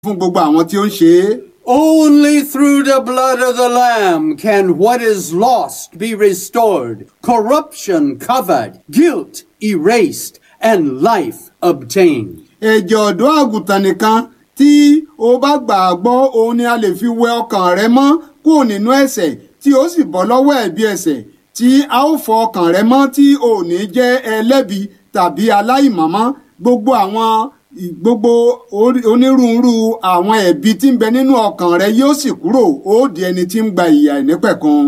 fún gbogbo àwọn tí ó ń ṣe é. Only through the blood of the Lamb can what is lost be restored, corruption covered, guilt erased, and life obtained. ẹ̀jẹ̀ ọ̀dọ́ àgùntàn nìkan tí o bá gbà á gbọ́ òun ni a lè fi wẹ ọkàn rẹ mọ́ kúrò nínú ẹ̀ṣẹ̀ tí ó sì bọ́ lọ́wọ́ ẹ̀bi ẹ̀ṣẹ̀ tí a ó fọ ọkàn rẹ mọ́ tí ò ní jẹ́ ẹlẹ́bi tàbí aláìmọ̀mọ́ gbogbo àwọn gbogbo orí- onírúurú àwọn ẹ̀bi tí ń bẹ nínú ọkàn rẹ yóò sì kúrò ó di ẹni tí ń gba ìyà ìnípẹ̀kun.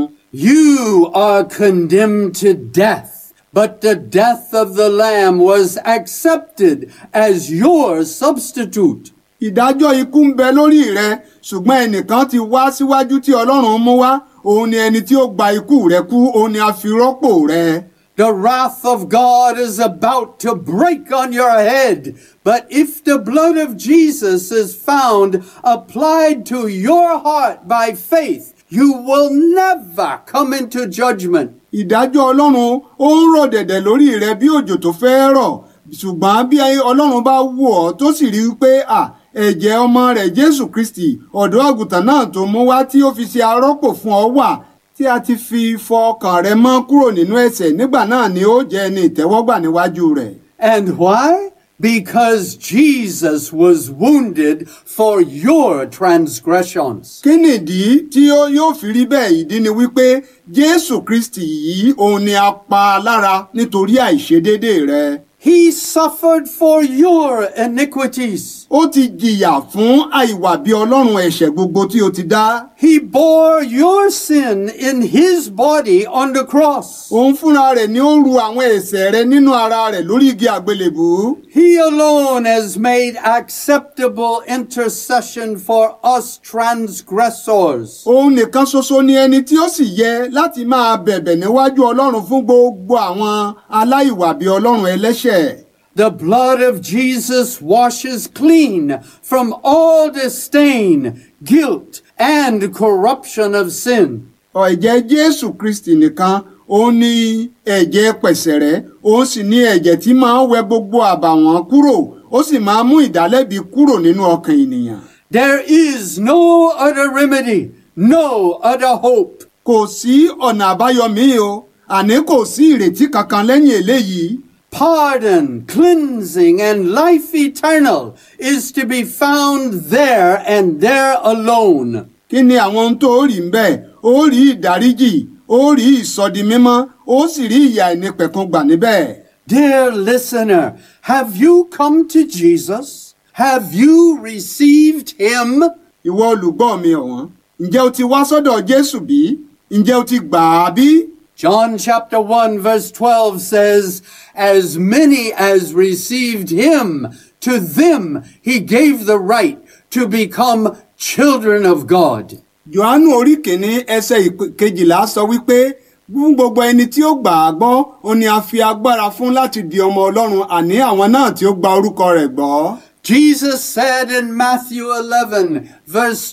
You are condemned to death, but the death of the Lamb was accepted as your substitute. ìdájọ́ ikú ń bẹ lórí rẹ ṣùgbọ́n ẹnìkan ti wá síwájú tí ọlọ́run mú wá òun ni ẹni tí ó gba ikú rẹ kú òun ni a fi rọ́pò rẹ. The wrath of God is about to break on your head. But if the blood of Jesus is found applied to your heart by faith, you will never come into judgment. ìdájọ́ ọlọ́run ó ń rọ̀ dẹ̀dẹ̀ lórí rẹ bí òjò tó fẹ́ rọ̀ ṣùgbọ́n bí ọlọ́run bá wò ọ́ tó sì rí i pé à ẹ̀jẹ̀ ọmọ rẹ̀ jésù kristi ọ̀dọ́ àgùntàn náà tó mú wá tí ó fi ṣe arọ́pò fún ọ wà tí a ti fi fọ ọkàn rẹ mọ́ kúrò nínú ẹ̀ṣẹ̀ nígbà náà ni ó jẹ́ ẹni ìtẹ́wọ́gbà níwájú rẹ̀. And why? Because Jesus was wounded for your transgressions. kí nìdí tí ó yóò fi rí bẹ́ẹ̀ ìdí ni wípé jésù kristi yìí òun ni a pa lára nítorí àìṣedédé rẹ. He suffered for your iniquities. ó ti jìyà fún àìwà bí ọlọ́run ẹ̀ṣẹ̀ gbogbo tí ó ti dá. He bore your sin in his body on the cross. òun fúnra rẹ̀ ni ó ru àwọn ẹ̀ṣẹ̀ rẹ nínú ara rẹ̀ lórí igi àgbélébù. He alone has made acceptable intercession for us transgressors. òun nìkan ṣoṣo ni ẹni tí ó sì yẹ láti máa bẹ̀bẹ̀ níwájú ọlọ́run fún gbogbo àwọn aláìwà bí ọlọ́run ẹlẹ́ṣẹ̀. The blood of Jesus washes clean from all disdain, guilt, and corruption of sin. ẹ̀jẹ̀ jésù kristi nìkan òun ni ẹ̀jẹ̀ pẹ̀sẹ̀rẹ́ òun sì ni ẹ̀jẹ̀ tí máa ń wẹ gbogbo àbàwọ́n kúrò ó sì máa ń mú ìdálẹ́bi kúrò nínú ọkàn ènìyàn. There is no other remedy, no other hope. kò sí ọ̀nà àbáyọ míì o àní kò sí ìrètí kankan lẹ́yìn eléyìí. Pardon, cleansing, and life eternal is to be found there and there alone. kí ni àwọn ohun tó rí ń bẹ́ẹ̀ ó rí ìdáríjì ó rí ìsọdimímọ́ ó sì rí ìyà ìnípẹ̀kun gbà níbẹ̀. Dear listener, have you come to Jesus? Have you received him? ìwọ olùgbọ́ mi ọ̀wọ́n ǹjẹ́ o ti wá sọ́dọ̀ jésù bí? ǹjẹ́ o ti gbà á bí? John chapter 1 verse 12 says, As many as received him, to them he gave the right to become children of God. Jòhánù orí kìíní ẹsẹ̀ ìp- kejìlá sọ wípé fún gbogbo ẹni tí ó gbà á gbọ́ ó ní a fi agbára fún láti di ọmọ ọlọ́run àní àwọn náà tí ó gba orúkọ rẹ̀ gbọ́. Jesus said in Matthew 11, verse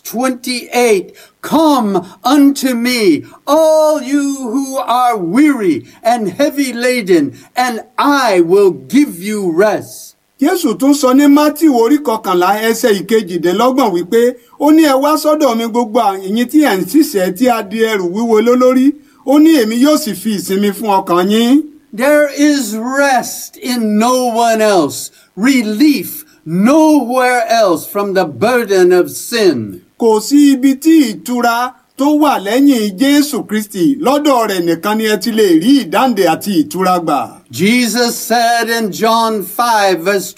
28, Come unto me, all you who are weary and heavy laden, and I will give you rest. Jésù tún sọ ní Mátíù orí kọkànlá ẹsẹ̀ ìkejìdínlọ́gbọ̀n wípé ó ní ẹ wá sọ́dọ̀ mi gbogbo ẹ̀yin tí ẹ̀ ń ṣiṣẹ́ tí a di ẹrù wíwo lólórí ó ní èmi yóò sì fi ìsinmi fún ọkàn yín. There is rest in no one else, relief nowhere else from the burden of sin. Kò sí ibi tí ìtura tó wà lẹ́yìn Jésù Kristì lọ́dọ̀ rẹ̀ nìkan ni ẹ ti lè rí ìdáǹdè àti ìtura gbà. Jesus said in John 5 verse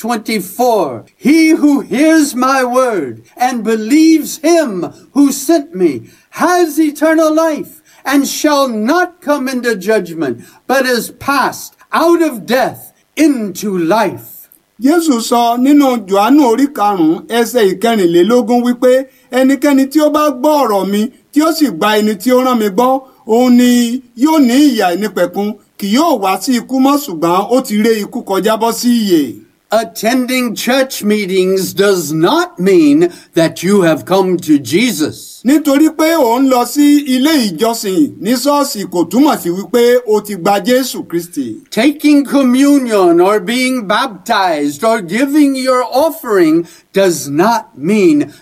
24, He who hears my word and believes him who sent me has eternal life and shall not come into judgment, but is passed out of death into life. Jésù sọ nínú Jòhánù orí karùn-ún ẹsẹ̀ ìkẹrìnlélógún wípé ẹnikẹ́ni tí ó bá gbọ́ ọ̀rọ̀ mi tí ó sì gba ẹni tí ó rán mi gbọ́ òun ni yóò ní ìyà ìnípẹ̀kun kì yóò wá sí ikú mọ́ ṣùgbọ́n ó ti ré ikú kọjá bọ́ sí ìyè. Attending church meetings does not mean that you have come to Jesus. nítorí pé ò ń lọ sí ilé ìjọsìn ní ṣọ́ọ̀ṣì kò túmọ̀ sí wípé o ti gba jésù kristi. Taking communion or being baptized or giving your offering does not mean